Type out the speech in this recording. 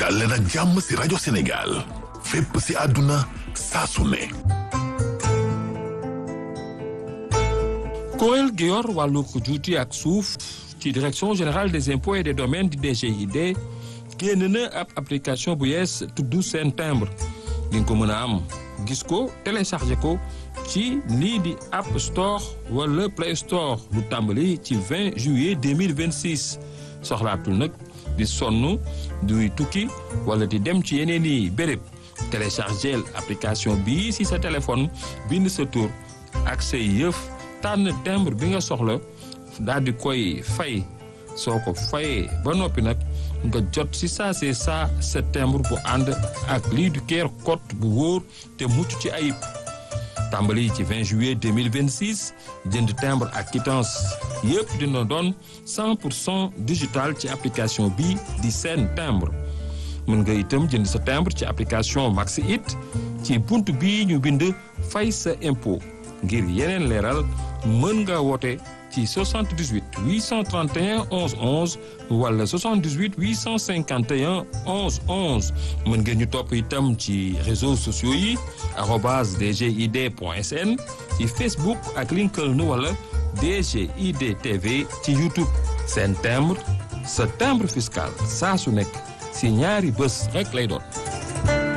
dal leen ak jàmm si rajo Sénégal fépp si àdduna saa su ne kuréel gi yor wàllu ko juuti ak suuf ci direction générale des impôts et des domaines di DGID génn na ab application bu yees tudd seen timbre di nga ko mën a am gis ko téléchargé ko ci lii di App Store wala Play Store lu tàmbali ci 20 juillet 2026 soxlaatul nag di sonn duy tukki wala di dem ci yeneen i béréb téléchargé application bii si sa téléphone bind sa tur ak say yëf tànn timbre bi nga soxla daal di koy fay soo ko fayee ba noppi nag nga jot si saa see saa sa timbre bu ànd ak lii du keer code bu wóor te mucc ci ayib tàmbali ci 20 juillet 2026 jënd timbre ak quittance yëpp dina doon 100 pour cent digital ci application bi di seen timbre mën nga itam jënd sa timbre ci application Maxi It ci bunt bii ñu bind fay sa impôt ngir yeneen leeral mën nga woote ci 78 831 11 11 wala 78 851 11 11 mën ngeen ñu topp itam ci réseaux sociaux yi arobase dgid point sn ci Facebook ak LinkedIn wala DGID TV ci YouTube seen timbre sa timbre fiscal saa su nekk si ñaari bés rek lay doon.